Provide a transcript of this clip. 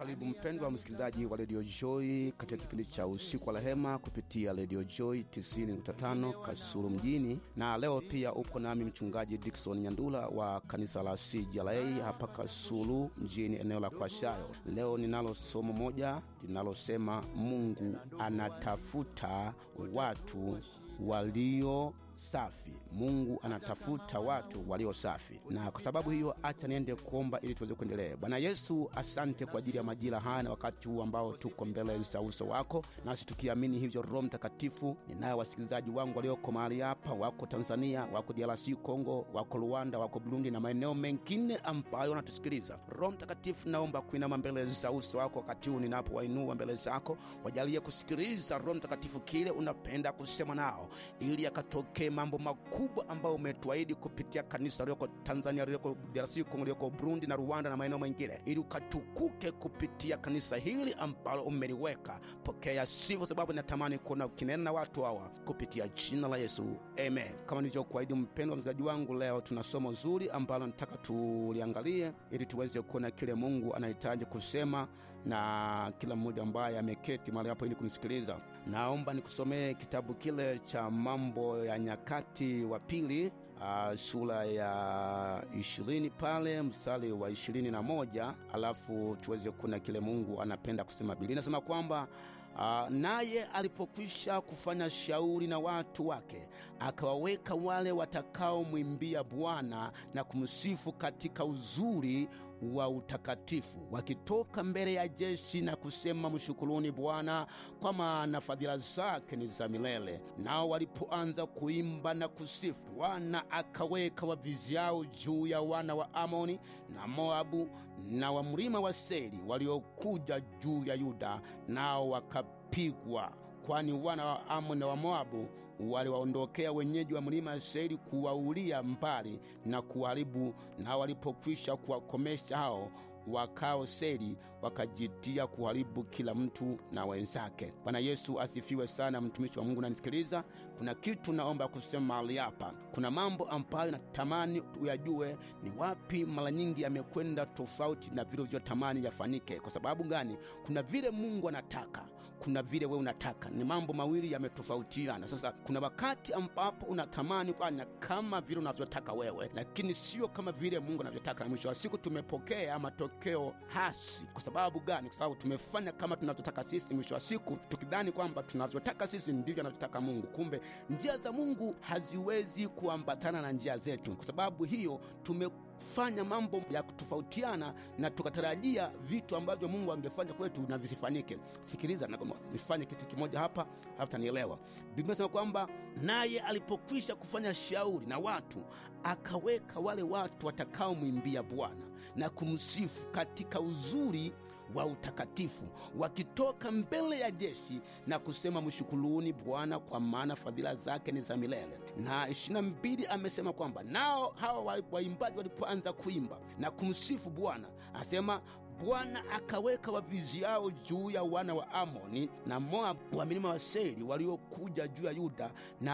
Karibu mpendwa msikilizaji wa redio Joy katika kipindi cha usiku wa rehema kupitia redio Joy 90.5 Kasulu mjini, na leo pia upo nami mchungaji Dickson Nyandula wa kanisa la CJLA hapa Kasulu mjini, eneo la Kwashayo. Leo ninalo somo moja linalosema Mungu anatafuta watu walio safi. Mungu anatafuta watu walio safi, na kwa sababu hiyo, acha niende kuomba ili tuweze kuendelea. Bwana Yesu, asante kwa ajili ya majira haya na wakati huu ambao tuko mbele za uso wako, nasi tukiamini hivyo. Roho Mtakatifu, ninayo wasikilizaji wangu walioko mahali hapa, wako Tanzania, wako DRC Kongo, wako Rwanda, wako Burundi na maeneo mengine ambayo wanatusikiliza. Roho Mtakatifu, naomba kuinama mbele za uso wako wakati huu ninapowainua mbele zako, wajalie kusikiliza Roho Mtakatifu kile unapenda kusema nao, ili yakatokee mambo makubwa ambayo umetuahidi kupitia kanisa lioko Tanzania, lioko DRC Kongo, lioko Burundi na Rwanda na maeneo mengine, ili ukatukuke kupitia kanisa hili ambalo umeliweka. Pokea sifa, sababu natamani kuona ukinena na watu hawa kupitia jina la Yesu, amen. Kama nilivyokuahidi, mpendwa msikilizaji wangu, leo tuna somo zuri ambalo nataka tuliangalie ili tuweze kuona kile Mungu anahitaji kusema na kila mmoja ambaye ameketi mahali hapo ili kunisikiliza. Naomba nikusomee kitabu kile cha Mambo ya Nyakati wa Pili, uh, sura ya ishirini pale mstari wa ishirini na moja alafu tuweze kuona kile Mungu anapenda kusema. Biblia inasema kwamba Uh, naye alipokwisha kufanya shauri na watu wake, akawaweka wale watakaomwimbia Bwana na kumsifu katika uzuri wa utakatifu, wakitoka mbele ya jeshi na kusema, mshukuruni Bwana, kwa maana fadhila zake ni za milele. Nao walipoanza kuimba na kusifu, Bwana akaweka waviziao juu ya wana wa Amoni na Moabu na wa mlima wa Seiri waliokuja juu ya Yuda, nao wakapigwa, kwani wana wa Amoni na wa Moabu waliwaondokea wenyeji wa mlima Seiri kuwaulia mbali na kuharibu. Na walipokwisha kuwakomesha hao wakao Seri, wakajitia kuharibu kila mtu na wenzake. Bwana Yesu asifiwe sana. Mtumishi wa Mungu nanisikiliza, kuna kitu naomba kusema mahali hapa. Kuna mambo ambayo natamani uyajue ni wapi mara nyingi yamekwenda tofauti na vile ulivyotamani yafanyike. Kwa sababu gani? Kuna vile Mungu anataka, kuna vile wewe unataka. Ni mambo mawili yametofautiana. Sasa kuna wakati ambapo unatamani kufanya kama vile unavyotaka wewe, lakini sio kama vile Mungu anavyotaka, na mwisho wa siku tumepokea matokeo hasi. Kwa sababu gani? Kwa sababu tumefanya kama tunavyotaka sisi, mwisho wa siku tukidhani kwamba tunavyotaka sisi ndivyo anavyotaka Mungu. Kumbe njia za Mungu haziwezi kuambatana na njia zetu. Kwa sababu hiyo tume fanya mambo ya kutofautiana na tukatarajia vitu ambavyo Mungu angefanya kwetu na visifanyike. Sikiliza, nifanye kitu kimoja hapa, halafu tanielewa. Biblia inasema kwamba naye alipokwisha kufanya shauri na watu, akaweka wale watu watakaomwimbia Bwana na kumsifu katika uzuri wa utakatifu, wakitoka mbele ya jeshi na kusema, mshukuruni Bwana, kwa maana fadhila zake ni za milele. Na ishirini na mbili amesema kwamba nao hawa waimbaji walipoanza kuimba na kumsifu Bwana, asema Bwana akaweka waviziao juu ya wana wa Amoni na Moabu wa milima wa Seiri waliokuja juu ya Yuda na